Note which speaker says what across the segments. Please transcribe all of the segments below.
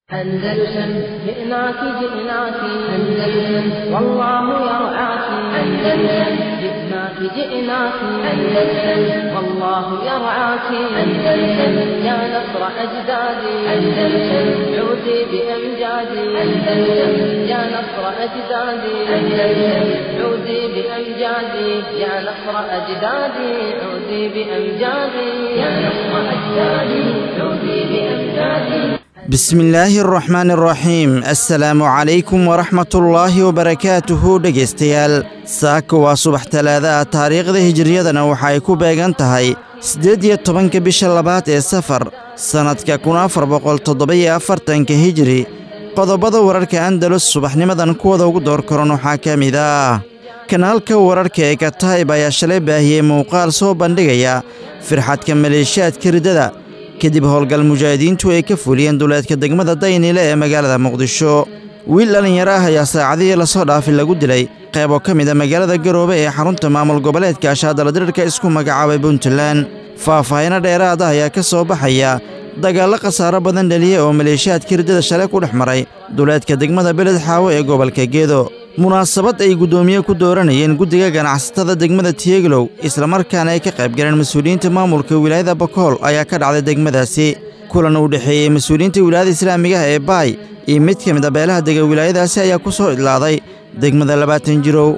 Speaker 1: أندلسن جئناك جئناك أندلسن والله يرعاك أندلسن جئناك جئناك أندلسن والله يرعاك أندلسن يا نصر أجدادي أندلسن عودي بأمجادي أندلسن يا نصر أجدادي أندلسن عودي بأمجادي يا نصر أجدادي عودي بأمجادي يا نصر أجدادي عودي بأمجادي
Speaker 2: bismillaahi araxmaan araxiim assalaamu calaykum waraxmatullaahi wabarakaatuhu dhegaystayaal saaka waa subax talaadaah taariikhda hijiriyadana waxa ay ku beegan tahay siddeed iyo tobanka bisha labaad ee safar sannadka kun afar boqol toddoba-iyo afartanka hijiri qodobada wararka andalus subaxnimadan kuwada ugu door koran waxaa ka mid ah kanaalka wararka ee katayb ayaa shalay baahiyey muuqaal soo bandhigaya firxadka maleeshiyaadka riddada kadib howlgal mujaahidiintu ay ka fuliyeen duleedka degmada daynile ee magaalada muqdisho wiil dhallinyaro ah ayaa saacadihii lasoo dhaafi lagu dilay qayb oo ka mid a magaalada garoobe ee xarunta maamul goboleedka ashaadaladirirka isku magacaabay puntland faahfaahino dheeraad ah ayaa ka soo baxaya dagaallo khasaaro badan dhaliya oo maleeshiyaadka riddada shalay ku dhex maray duleedka degmada beled xaawo ee gobolka geedo munaasabad ay guddoomiye ku dooranayeen guddiga ganacsatada degmada tiyeglow islamarkaana ay ka qayb galeen mas-uuliyiinta maamulka wilaayada bakool ayaa ka dhacday degmadaasi kulan uu dhexeeyey mas-uuliyiinta wilaayada islaamigaha ee baay iyo mid ka mid a beelaha dega wilaayadaasi ayaa ku soo idlaaday degmada labaatan jirow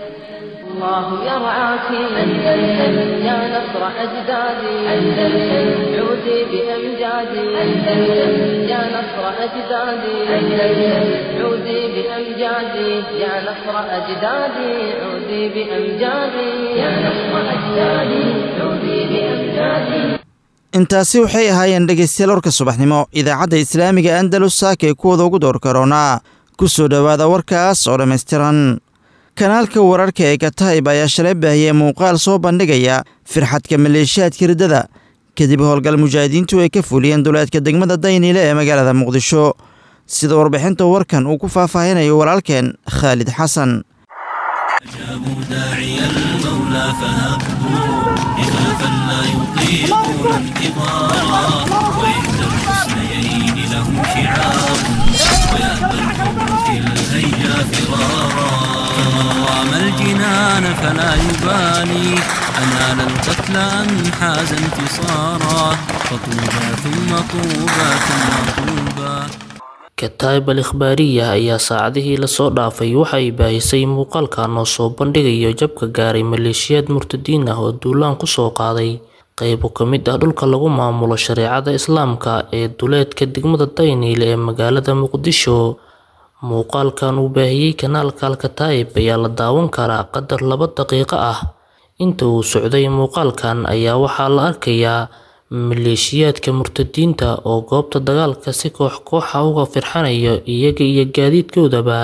Speaker 1: الله يرعاك أندلسن يا نصر أجدادي أندلسن عودي بأمجادي أندلسن يا نصر أجدادي أندلسن عودي بأمجادي يا نصر أجدادي عودي بأمجادي يا نصر أجدادي عودي بأمجادي
Speaker 2: intaasi waxay ahaayeen dhegaystayaal warka subaxnimo idaacadda islaamiga andalus saaka ee kuwada ugu door karoonaa ku soo dhowaada warkaas oo dhammaystiran kanaalka wararka ee katayb ayaa shalay baahiyey muuqaal soo bandhigaya firxadka maleeshiyaadka riddada kadib howlgal mujaahidiintu ay ka fuliyeen duleedka degmada dayniile ee magaalada muqdisho sida warbixinta warkan uu ku faahfaahinayo walaalkeen khaalid xasan
Speaker 3: أجابوا داعي المولى فهبوا إخافا لا يطيقون انتظارا وإحدى الحسنيين لهم شعار ويأبى الحب في الهيجا فرارا فمن رام الجنان فلا يبالي أنال القتل أم حاز انتصارا فطوبى ثم طوبى ثم طوبى
Speaker 4: kataib al ikhbaariya ayaa saacadihii lasoo dhaafay waxa ay baahisay muuqaalkan oo soo bandhigayo jabka gaaray maleeshiyaad murtadiin ah oo duulaan kusoo qaaday qaybo ka mid ah dhulka lagu maamulo shareecada islaamka ee duleedka degmada dayniil ee magaalada muqdisho muuqaalkan uu baahiyey kanaalka alkataib ayaa la daawan karaa qadar laba daqiiqo ah inta uu socday muuqaalkan ayaa waxaa la arkayaa maleeshiyaadka murtadiinta oo goobta dagaalka si koox kooxa uga firxanaya iyaga iyo gaadiidkoodaba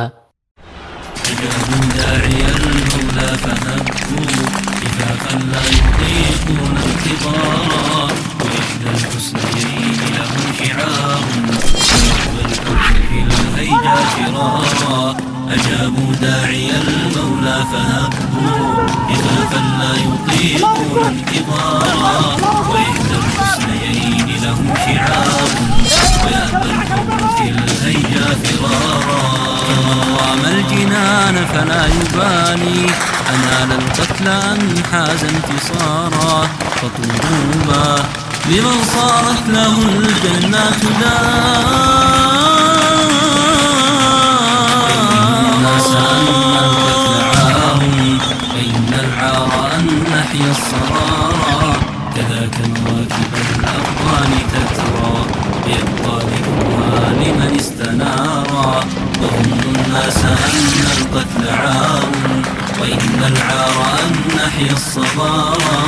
Speaker 3: أجابوا داعي المولى فهبوا إفافا لا يطيقون انتظارا وإحدى الحسنيين لهم شعار ويقبل الحب في الهيجا فرارا أجابوا داعي المولى فهبوا إخافا لا يطيقون انتظارا وإحدى الحسنيين لهم شعار ويأبى الحب في الهيجا فرارا فمن رام الجنان فلا يبالي أنال القتل أم حاز انتصارا فطوبى لمن صارت له الجنات دار فإن العار أن نحيا الصرارى كذاك الواكب الأبطال تترى يبقى ذكرها لمن استنارا وظن الناس أن القتل عار وإن العار أن نحيا الصبارى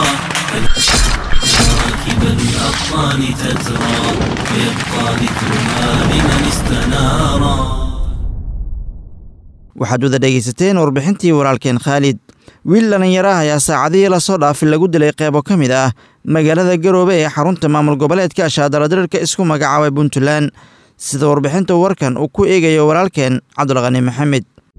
Speaker 3: كواكب الأبطال تترى ويبقى ذكرها لمن استنارا
Speaker 2: waxaad wada dhegaysateen warbixintii walaalkeen khaalid wiil dhallinyaro ah ayaa saacadihii lasoo dhaafi lagu dilay qeybo ka mid ah magaalada garoobe ee xarunta maamul goboleedka ashaadaladirirka isku magacaabay puntland sida warbixinta warkan uu ku eegayo walaalkeen cabdulqani maxamed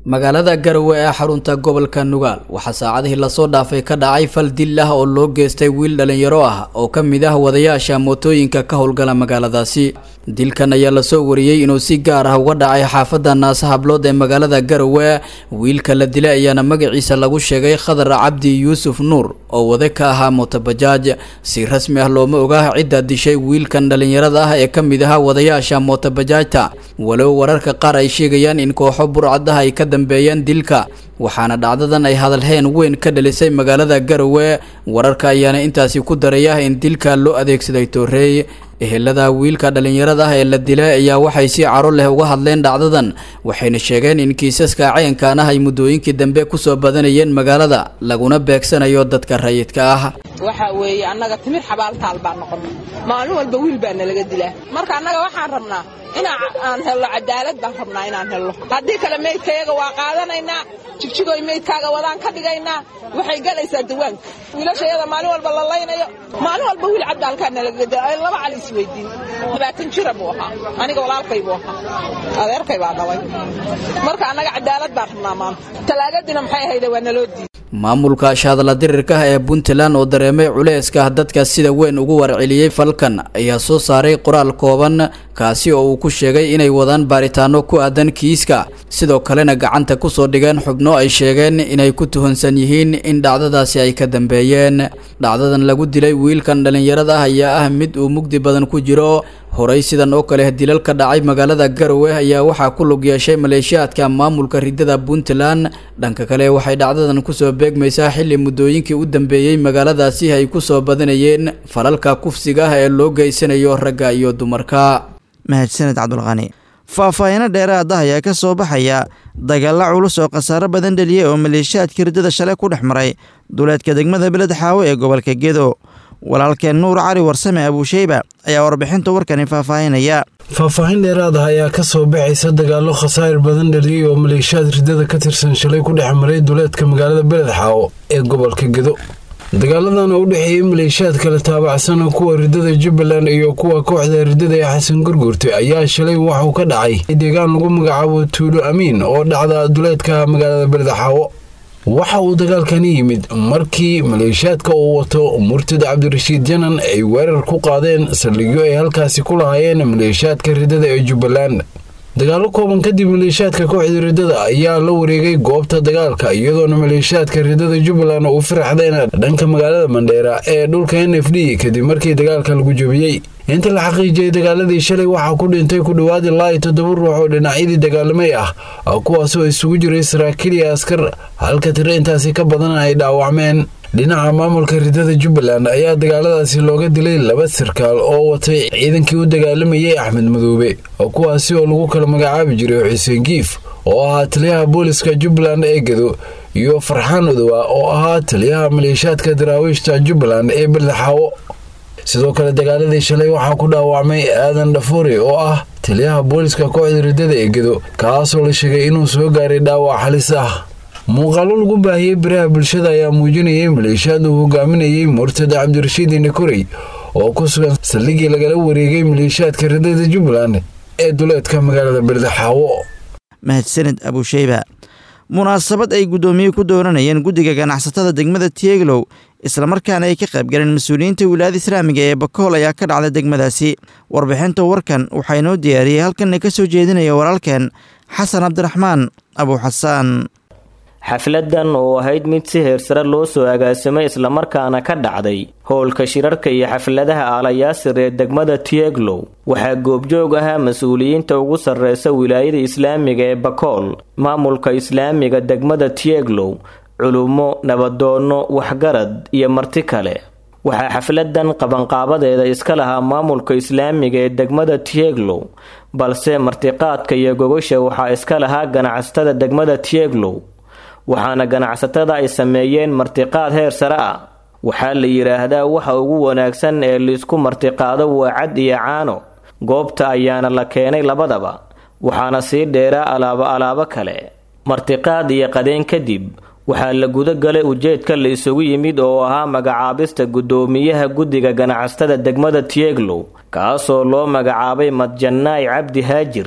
Speaker 5: magaalada garowe ee xarunta gobolka nugaal waxaa saacadihii lasoo dhaafay ka dhacay fal dil ah oo loo geystay wiil dhalinyaro ah oo ka mid ah wadayaasha mootooyinka ka howlgala magaaladaasi dilkan ayaa lasoo wariyey inuu si gaar ah uga dhacay xaafadda naasa hablood ee magaalada garowe wiilka la dilay ayaana magaciisa lagu sheegay khadar cabdi yuusuf nuur oo wade ka ahaa mootobajaaj si rasmi ah looma ogaa cidda dishay wiilkan dhalinyarada ah ee ka mid ahaa wadayaasha mootobajaajta walow wararka qaar ay sheegayaan in kooxo burcadaha ay ka dambeeyeen dilka waxaana dhacdadan ay hadalheen weyn ka dhalisay magaalada garowe wararka ayaana intaasi ku daraya in dilka loo adeegsaday tooreey ehelada wiilka dhalinyarada ah ee la dilay ayaa waxay si caro leh uga hadleen dhacdadan waxayna sheegeen in kiisaska cayankan ah ay muddooyinkii dambe kusoo badanayeen magaalada laguna beegsanayo dadka rayidka ah
Speaker 6: waxa weeye annaga timir xabaaltaal baan noqonnay maalin walba wiil baa nalaga dilaa marka annaga waxaan rabnaa inaa aan helno cadaalad baan rabnaa inaan helno haddii kale meydkayaga waa qaadanaynaa jigjigoy meydkaaga wadaan ka dhigaynaa waxay galaysaa dawaanka wiilashayada maalin walba la laynayo maalin walba wiil cabdaalkaa nalaga dila laba cali isweydiin labaatan jira buu ahaa aniga walaalkay buu ahaa adeerkay baa dhalay marka annaga cadaalad baan rabnaa maanta talaagadiina maxay ahayde waa naloo diiday
Speaker 5: maamulka shahadla dirirka ah ee puntland oo dareemay culeyska dadka sida weyn ugu warceliyey falkan ayaa soo saaray qoraal kooban kaasi oo uu ku sheegay inay wadaan baaritaano ku aadan kiiska sidoo kalena gacanta kusoo dhigeen xubno ay sheegeen inay ku tuhunsan yihiin in dhacdadaasi ay ka dambeeyeen dhacdadan lagu dilay wiilkan dhallinyarada ah ayaa ah mid uu mugdi badan ku jiro horey sidan oo kale dilal ka dhacay magaalada garowe ayaa waxaa ku lug yeeshay maleeshiyaadka maamulka ridada puntland dhanka kale waxay dhacdadan kusoo beegmaysaa xilli muddooyinkii u dambeeyey magaaladaasi ay kusoo badanayeen falalka kufsiga ah ee loo geysanayo ragga iyo dumarka
Speaker 2: mahadsaned cabdulqani faahfaahino dheeraad ah ayaa ka soo baxaya dagaalla culus oo khasaaro badan dheliyey oo maleeshiyaadka riddada shalay ku dhex maray duleedka degmada beled xaawo ee gobolka gedo walaalkeen nuur cali warsame abuusheyba ayaa warbixinta warkani faahfaahinaya
Speaker 7: faahfaahin dheeraad ah ayaa ka soo baxaysa dagaallo khasaa'ir badan dhaliyey oo maleeshiyaad riddada ka tirsan shalay ku dhex maray duleedka magaalada beled xaawo ee gobolka gedo dagaaladan oo u dhexeeyey maleeshiyaad kala taabacsan kuwa riddada jubbaland iyo kuwa kooxda riddada ee xasan gurgurte ayaa shalay waxuu ka dhacay deegaan lagu magacaabo tuulo amiin oo dhacda duleedka magaalada beled xaawo waxa uu dagaalkani yimid markii maleeshiyaadka uu wato murtad cabdirashiid janan ay weerar ku qaadeen saldhigyo ay halkaasi ku lahaayeen maleeshiyaadka riddada ee jubbaland dagaallo kooban kadib maleeshiyaadka kooxda riddada ayaa la wareegay goobta dagaalka iyadoona maleeshiyaadka riddada jubbaland u firaxdeen dhanka magaalada mandheera ee dhulka n f d kadib markii dagaalka lagu jebiyey inta la xaqiijiyey dagaaladii shalay waxaa ku dhintay ku dhowaad ilaa iyo toddoba ruux oo dhinacyadii dagaalamay ah kuwaasoo isugu jiray saraakiil iyo askar halka tiro intaasi ka badan ay dhaawacmeen dhinaca maamulka riddada jubbaland ayaa dagaaladaasi looga dilay laba sarkaal oo watay ciidankii u dagaalamayay axmed madoobe kuwaasi oo lagu kala magacaabi jiray xuseen giif oo ahaa taliyaha booliska jubbaland ee gedo iyo farxaan udowa oo ahaa taliyaha maleeshiyaadka daraawiishta jubbaland ee beledxaawo sidoo kale dagaaladii shalay waxaa ku dhaawacmay aadan dhafuuri oo ah taliyaha booliska kooxda riddada ee gedo kaasoo la sheegay inuu soo gaaray dhaawac halis ah muuqaallo lagu baahiyey baraha bulshada ayaa muujinayay maleeshiyaad uu hogaaminayey murtad cabdirashiid indhakorey oo ku sugan saldhigii lagala wareegay maleeshiyaadka riddada jubbaland ee duleedka magaalada beledxaawo
Speaker 2: mahadsaned abuusheyba munaasabad ay guddoomiye ku dooranayeen guddiga ganacsatada degmada tieglow islamarkaana ay ka qaybgaleen mas-uuliyiinta wilaayada islaamiga ee bakool ayaa ka dhacday degmadaasi warbixinta warkan waxaa inoo diyaariyey halkanna ka soo jeedinaya walaalkeen xasan cabdiraxmaan abuuxasaan
Speaker 8: xafladan oo ahayd mid si heersare loo soo agaasimay islamarkaana ka dhacday howlka shirarka iyo xafladaha aalayaasir ee degmada tieglow waxaa goobjoog ahaa mas-uuliyiinta ugu sarreysa wilaayada islaamiga ee bakool maamulka islaamiga degmada tieglow culummo nabadoonno waxgarad iyo marti kale waxaa xafladan qabanqaabadeeda iska lahaa maamulka islaamiga ee degmada tieglow balse martiqaadka iyo gogasha waxaa iska lahaa ganacsatada degmada tieglow waxaana ganacsatada ay sameeyeen martiqaad heer sare ah waxaa la yidhaahdaa waxa ugu wanaagsan ee laisku martiqaado waa cad iyo caano goobta ayaana la keenay labadaba waxaana sii dheeraa alaabo alaabo kale martiqaad iyo qadeen kadib waxaa la guda galay ujeedka la isugu yimid oo ahaa magacaabista guddoomiyaha guddiga ganacsatada degmada tieglow kaasoo loo magacaabay madjanaay cabdi haajir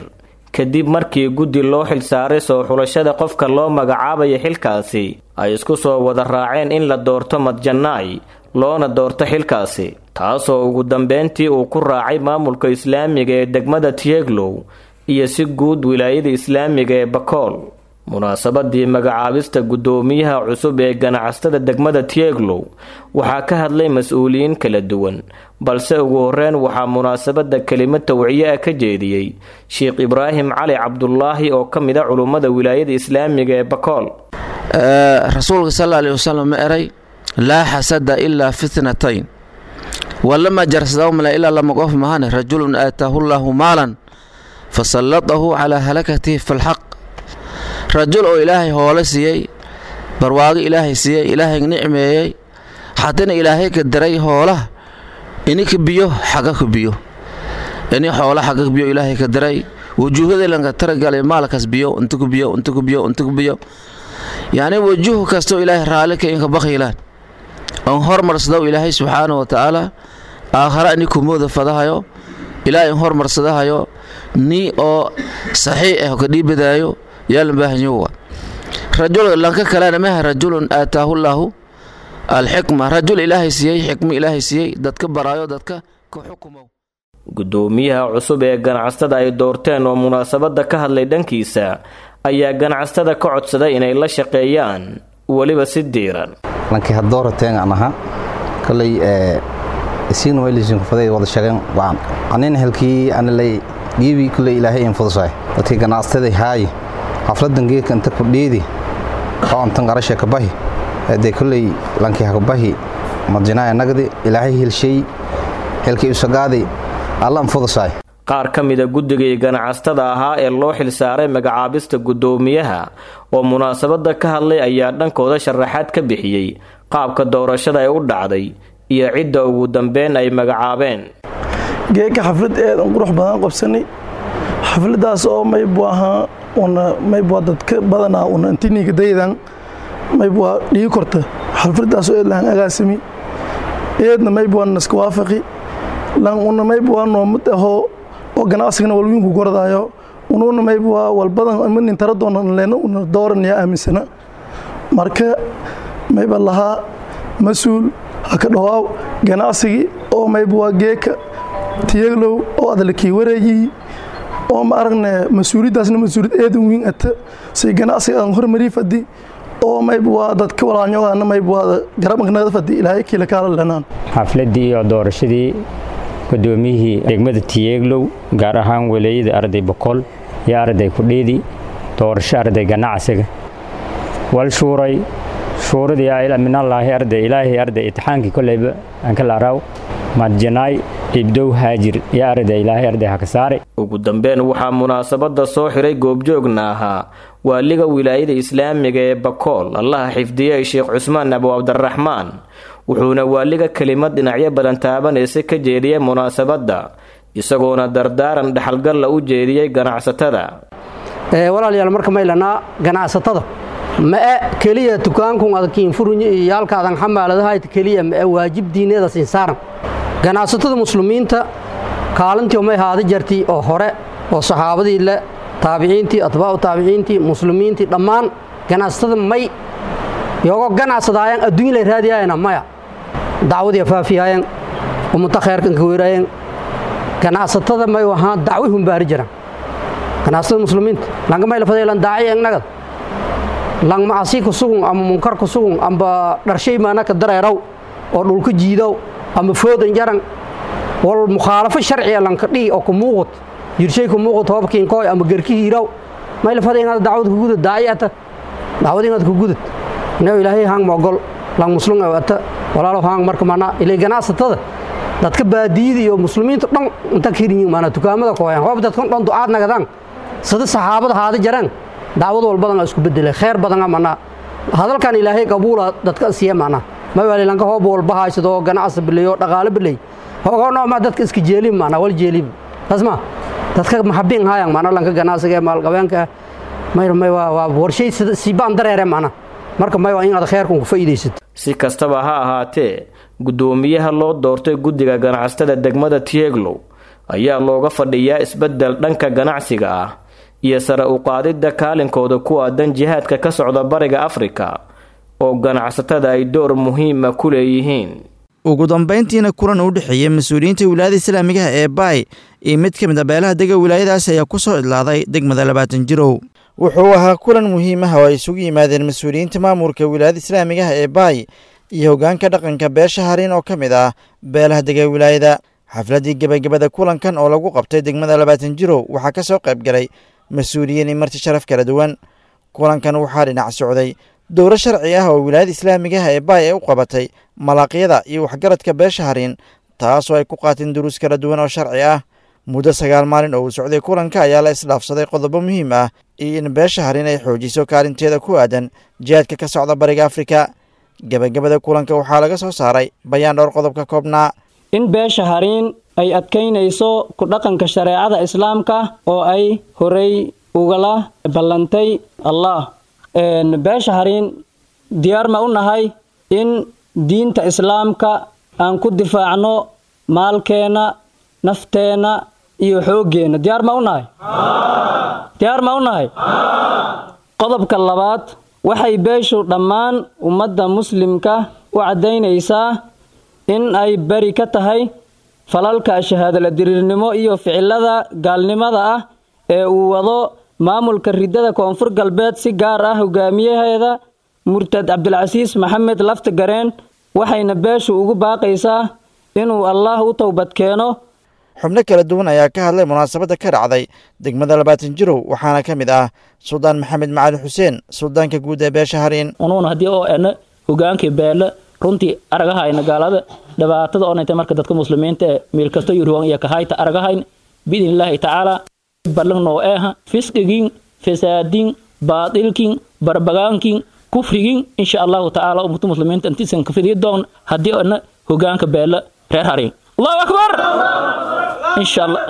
Speaker 8: kadib markii guddi loo xilsaaray soo xulashada qofka loo magacaabaya xilkaasi ay isku soo wada raaceen in la doorto madjanaay loona doorto xilkaasi taasoo ugu dambeyntii uu ku raacay maamulka islaamiga ee degmada tieglow iyo si guud wilaayada islaamiga ee bakool munaasabadii magacaabista guddoomiyaha cusub ee ganacsatada degmada tieglow waxaa ka hadlay mas-uuliyiin kala duwan balse ugu horeyn waxaa munaasabada kelimad tawciye ah ka jeediyey sheekh ibraahim cali cabdulaahi oo ka mid a culummada wilaayada islaamiga ee bakool
Speaker 9: rasuulka sal alih wasalam ma eray laa xasada ilaa fitnatayn walama jarsadawmale ilaa lama qof mahane rajulun aataahu llaahu maalan fasallatahu calaa halakatihi filxaq rajul oo ilaahay hoole siiyey barwaago ilaahay siiyey ilaahay nicmeeyey haddana ilaahay ka daray hoolaha ini ka biyo xaga ka biyo ini xoola xaga ka biyo ilaahay ka daray wujuuhadalanka taragalay maalkaas biyo inta ku biyo inta ku biyo inta ku biyo yacni wajuh kastoo ilaahay raalli ka inka bakhiilaan on hormarsadaw ilaahay subxaana wa tacaala aakhara ini kumooda fadahayo ilaahay in hormarsadahayo ni oo saxiix ah ka dhiibadaayo yaalan baahanyowa rajul lanka kalena maha rajulun aataahu llaahu alxikma rajul ilaahay siiyey xikmo ilaahay siiyey dadka baraayo dadka ka xukumow
Speaker 8: guddoomiyaha cusub ee ganacsatada ay doorteen oo munaasabada ka hadlay dhankiisa ayaa ganacsatada ka codsaday inay la shaqeeyaan weliba si diiran
Speaker 10: lankii haddoorateen aan ahaa kolay isiina waylisin kufaday wada shaqeen waan anina helkii anilay giibi kulay ilaahay in fudusay dadkii ganacsatada haayi xafladan geedka inta ku dhiidi oo antan qarasha ka bahi hadee kulay lankii ha ka bahi madjinaaya nagdi ilaahay helshay helkii usagaadi alla in fudusay
Speaker 8: qaar ka mida guddigii ganacsatada ahaa ee loo xilsaaray magacaabista guddoomiyaha oo munaasabada ka hadlay ayaa dhankooda sharaxaad ka bixiyey qaabka doorashada ay u dhacday iyo cidda ugu dambeyn ay magacaabeen
Speaker 11: geeka xaflad aad an qurux badan qabsanay xafladaas oo maybu ahaa una maybua dadka badanaa una intiniga daydan maybua dhigi korta xafladaas oo eed lahan agaasimi eedna maybua naska waafaqi lan una maybua noomad ahoo oo ganacsigana walwiinku gordaayo unuuna maybua walbadan manin tara doona leena una dooranaya aaminsana marka mayba lahaa mas-uul haka dhawaaw ganacsigii oo maybua geeka tiyaglow oo adalakii wareeyihi oo ma aragne mas-uuliyaddaasna mas-uuliyad eedan wiin ata say ganacsiga aan hormarii fadi oo maybua dadka walaalnyogaana maybua garabankanada fadi ilaahay kiila kaala lenaan
Speaker 12: xafladii iyo doorashadii gudoomiyihii degmada tiyeeglow gaar ahaan waleeyada arday boqol iyo arday kudhiidi doorasho arday ganacsiga wal shuuray shuuradii minallaahi arday ilaahay arday itixaankii koleyba anka laaraaw madjanaay ibdow haajir iyo arday ilaahay arday haka saare
Speaker 8: ugu dambeyn waxaa munaasabada soo xiray goobjoogna ahaa waaliga wilaayada islaamiga ee bakool allaha xifdiyey sheekh cusmaan abu cabdiraxmaan wuxuuna waaliga kelimad dhinacyo badan taabanaysa ka jeediyey munaasabadda isagoona dardaaran dhexalgalla u jeediyey ganacsatada
Speaker 13: walaalayaal marka maylanaa ganacsatada ma'e keliya dukaankun adkiin furunyo iyo yaalkaadan xamaaladahayt keliya ma'e waajib diineeda sinsaaran ganacsatada muslimiinta kaalintii may haada jartii oo hore oo saxaabadii le taabiciintii atbaacu taabiciintii muslimiintii dhammaan ganacsatada may yogo ganacsadaayaan adduunya lay raadiyaayana maya dacwadii faafiyaayeen ummata khayrkan ka weeraayeen ganacsatada may ahaan dacwi humbaari jiraan ganacsatada muslimiinta langa may lafadaylan daaci egnagad lang macasi ku sugun ama munkar ku sugun amba dharshay maana ka dareeraw oo dhulka jiidow ama foodan jaran wal mukhaalafo sharciya lanka dhihi oo ku muuqut jirshay ku muuqut hoobkiin kooy ama gerki hiiraw may lafaday inaad dacwad ku gudud daaci ata dacwad inaad ku gudud inuu ilaahay hang mogol lang muslim ata walaalo hang marka mana ilay ganacsatada dadka baadiyada iyo muslimiinta dhan inta kirin mana dukaamada kooyan hoob dadkan dhan ducaad nagadaan sida saxaabada haada jaraan dacwad walbadan isku bedelay khayr badan mana hadalkan ilaahay qabuula dadka siiya mana ma wali lanka hoob walba haysado ganacsi bilayo dhaqaale bilay hoogo ma dadka iska jeelin mana wal jeelin tasma dadka maxabin hayaan mana lanka ganacsiga maal qabeenka may may waa warshay si baan dareere mana marka may waa in aad khayrkan ku faa'iideysato
Speaker 8: si kastaba ha ahaatee guddoomiyaha loo doortay guddiga ganacsatada degmada tieglow ayaa looga fadhiyaa isbeddel dhanka ganacsiga ah iyo sare u qaadidda kaalinkooda ku aadan jihaadka ka socda bariga afrika oo ganacsatada ay door muhiima ku leeyihiin
Speaker 2: ugu dambayntiina kulan u dhexeeyey mas-uuliyiinta wilaayada islaamigaha ee baay iyo mid ka mid a beelaha dega wilaayadaas ayaa ku soo idlaaday degmada labaatan jirow wuxuu ahaa kulan muhiim ah oo ay isugu yimaadeen mas-uuliyiinta maamulka wilaayada islaamigaha ee baay iyo hoggaanka dhaqanka beesha hariin oo ka mid ah beelaha dega wilaayada xafladdii gebagabada kulankan oo lagu qabtay degmada labaatan jirow waxaa ka soo qayb galay mas-uuliyiin iyo marti sharaf kala duwan kulankan waxaa dhinac socday dowro sharci ah oo wilaayada islaamigaha ee baay ay u qabatay malaaqyada iyo waxgaradka beesha hariin taasoo ay ku qaateen duruus kala duwan oo sharci ah muddo sagaal maalin oo uu socday kulanka ayaa la isdhaafsaday qodobo muhiim ah iyo in beesha hariin ay xoojiso kaalinteeda ku aadan jihaadka ka socda bariga afrika gebagabada kulanka waxaa laga soo saaray bayaan dhowr qodobka koobnaa
Speaker 14: in beesha hariin ay adkaynayso ku dhaqanka shareecada islaamka oo ay horey ugala ballantay allah beesha hariin diyaar ma u nahay in diinta islaamka aan ku difaacno maalkeenna nafteenna iyo xooggeenna diyaar ma u nahay diyaar ma u nahay qodobka labaad waxay beeshu dhammaan ummadda muslimka u caddaynaysaa in ay beri ka tahay falalka shahaadala diriirnimo iyo ficilada gaalnimada ah ee uu wado maamulka ridada koonfur galbeed si gaar ah hogaamiyaheeda murtad cabdilcasiis maxamed lafta gareen waxayna beeshu ugu baaqaysaa inuu allaah u towbad keeno
Speaker 2: xubno kala duwan ayaa ka hadlay munaasabadda ka dhacday degmada labaatan jirow waxaana ka mid ah suldaan maxamed macali xuseen suldaanka guud ee beesha hariin
Speaker 14: unuuna haddii oo ena hogaankii beele runtii aragahayna gaalada dhibaatada oonayta marka dadka muslimiinta ee meel kasto yuruwan iyo kahayta aragahayn biidni illaahi tacaala ballan noo eeha fisqigin fasaadin baadilkin barbagaankin kufrigin insha allahu tacaala ummata muslimiinta intiisan ka fidiyi doon haddii ana hogaanka beele reer hariin allahu akbar insha allah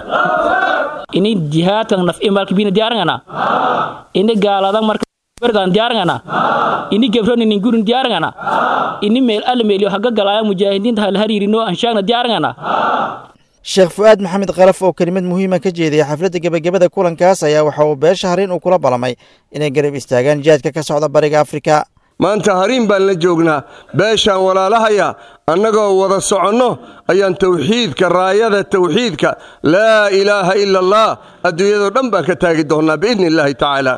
Speaker 14: ini jihaadkan naf'i malkibina diyaarangana ini gaaladan marka bergan diyaarangana ini gebron ini gurin diyaarangana ini meel alle meeliyo haga galaya mujaahidiinta hal hariirino anshaagna diyaarangana
Speaker 2: sheekh fu'aad maxamed kalaf oo kelimad muhiima ka jeediyay xafladda gebagabada kulankaas ayaa waxa uu beesha hariin uu kula ballamay inay garab istaagaan jihaadka ka socda bariga afrika
Speaker 15: maanta hariin baan la joognaa beeshaan walaalahaya annagoo wada soconno ayaan tawxiidka raayada tawxiidka laa ilaaha ila allah adduunyadoo dhan baan ka taagi doonnaa biidni illaahi tacaala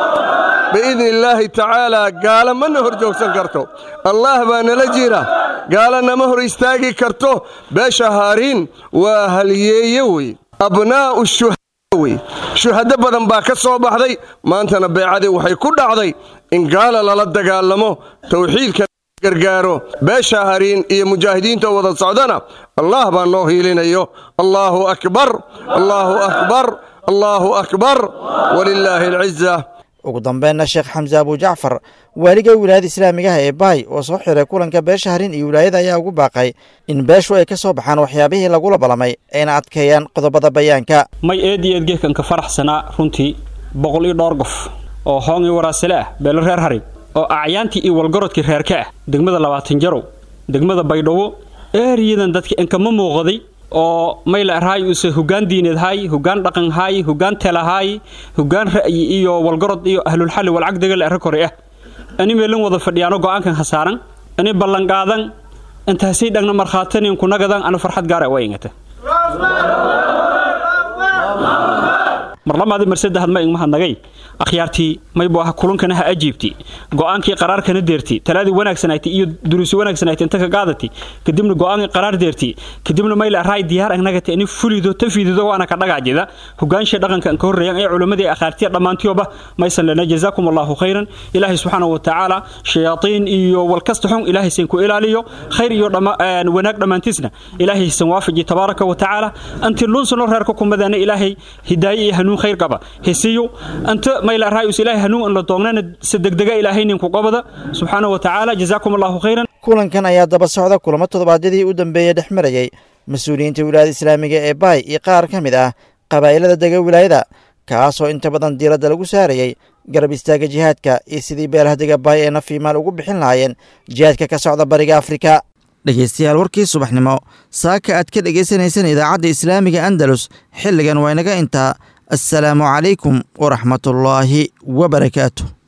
Speaker 15: biidni illaahi tacaalaa gaala mana hor joogsan karto allaah baa nala jira gaala nama hor istaagi karto beesha hariin waa halyeeye wey abnaa'u shuhada wey shuhado badan baa ka soo baxday maantana beecadii waxay ku dhacday in gaala lala dagaalamo tawxiidka gargaaro beesha hariin iyo mujaahidiinta wada socdana allah baa noo hiilinayo allaahu akbar allaahu akbar allaahu akbar walilaahi alciza
Speaker 2: ugu dambeynna sheekh xamse abu jacfar waaliga wilaayada islaamigaha ee baay oo soo xiray kulanka beesha hariin iyo wilaayada ayaa ugu baaqay in beeshu ay ka soo baxaan waxyaabihii lagula ballamay ayna adkeeyaan qodobada bayaanka
Speaker 16: may eed iyo eedgeekanka faraxsanaa runtii boqol iyo dhowr qof oo hoongii waraasale ah beelo reer harig oo acyaantii iyo walgarodkii reerka ah degmada labaatan jarow degmada baydhabo eeriyadan dadka inkama muuqday oo mayla arhaay use hoggaan diineed haay hoggaan dhaqan haay hoggaan tela haay hoggaan ra'yi iyo walgarod iyo ahlulxalli walcagdagal arra kore ah ani meelan wada fadhiyaano go'aankan khasaaran ani ballanqaadan intaasay dhagna markhaatanin kunagadan ana farxad gaara waa ingata marlamaadi marsada hadma igmahadnagay akhyaartii maybu ah kulankana ha ajiibti go'aankii qaraarkana deerti talaadii wanaagsanayti iyo duruusi wanaagsanayti inta ka qaadati kadibna go'aankii qaraar deerti kadibna mayla raay diyaar agnagati ani fulido tafiidido waana ka dhagaajida hogaansha dhaqanka ka horreeyan ee culimmadii akhaartiya dhammaantiyoba maysan lana jazaakum allahu khayran ilaahay subxaanahu watacaala shayaatiin iyo walkasta xun ilaahay san ku ilaaliyo khayr iyo wanaag dhammaantiisna ilaahay san waafaji tabaaraka watacaala anti lunsano reerka kumadana ilaahay hidaaye iyo hanuun khayr qaba hesiyo anta mayla raayus ilaahay hanuun in la doognana si degdega ilaahay ninku qabada subxaanahu watacaala jazaakum allahu khayran
Speaker 2: kulankan ayaa daba socda kulamo toddobaadyadii u dambeeyey dhex marayey mas-uuliyiinta wilaayada islaamiga ee baay iyo qaar ka mid ah qabaa'ilada dega wilaayada kaasoo inta badan diiradda lagu saarayey garab istaaga jihaadka iyo sidii beelaha dega baay ee nafiimaal ugu bixin lahaayeen jihaadka ka socda bariga afrika dhegeystayaal warkii subaxnimo saaka aad ka dhegaysanaysan idaacadda islaamiga andalus xilligan waa inaga intaa assalaamu calaykum waraxmatullaahi wabarakaatu